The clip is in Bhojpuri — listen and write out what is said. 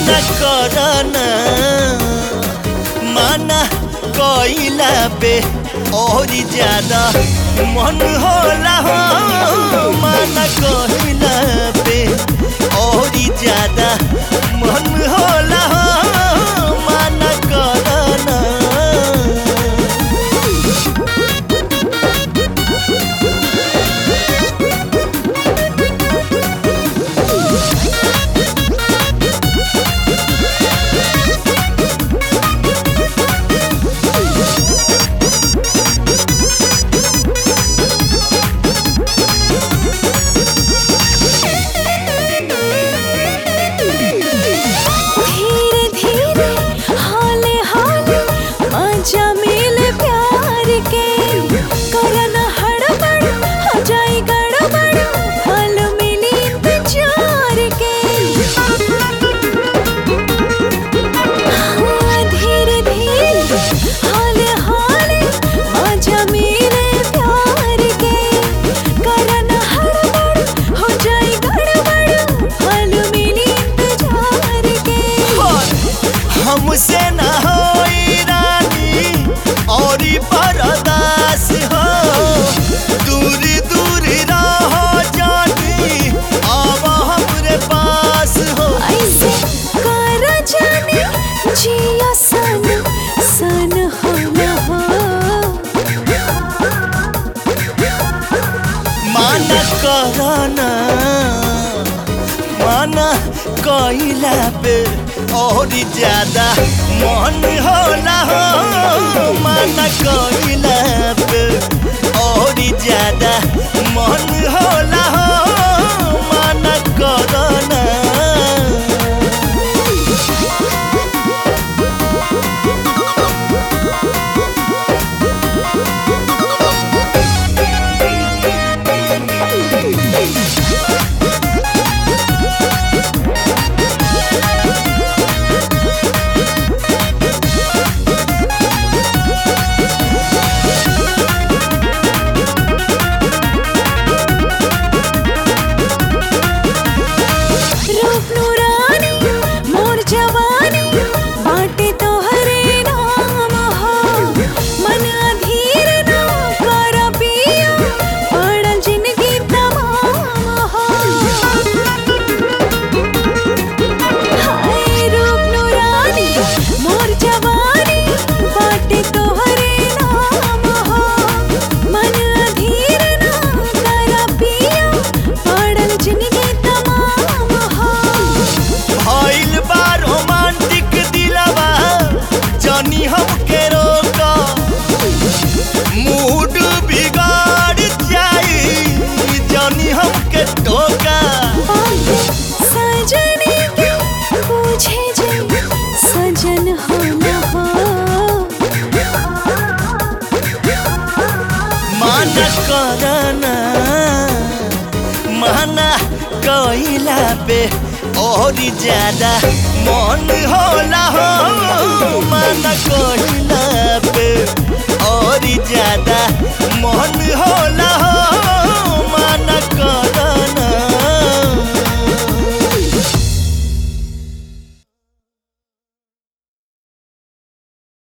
माना करना माना कइला पे और ज्यादा मन होला हो माना कइला पे और ज्यादा मन होला हो माना करना धीरे धीरे हाले हाले मजा मिले प्यार के करन हड़बड़ हो जाए गड़बड़ फल मिली इंतजार के हाँ, धीरे धीरे हाले हाले मजा मिले प्यार के करन हड़बड़ हो जाए गड़बड़ फल मिली इंतजार के हमसे न होई रानी और बरदास हो दूर दूर रहो जानी अब हमरे पास हो ऐसे कर जाने जिया सन सन हो न हो माना करना माना कइला पे और ज्यादा मन होला हो माना कइला पे और ज्यादा मन होला हो माना करना रूप नूरानी मोर जवानी बाटे तोहरे नाम हो मन अधीर ना कर पिया पड़ल जिंदगी तमाम हो हाय रूप नूरानी मोर जवानी बाटे तोहरे नाम हो मन अधीर ना कर पिया पड़ल जिंदगी तमाम हो भइल बा रोमांटिक दिलवा जनी हमके रोका मूड बिगाड़ जाई जनी हमके टोका सजने के पूछे जे सजन हो न हो माना करना माना कइला पे और ज्यादा मन होला हो माना कइला पे और ज्यादा मन होला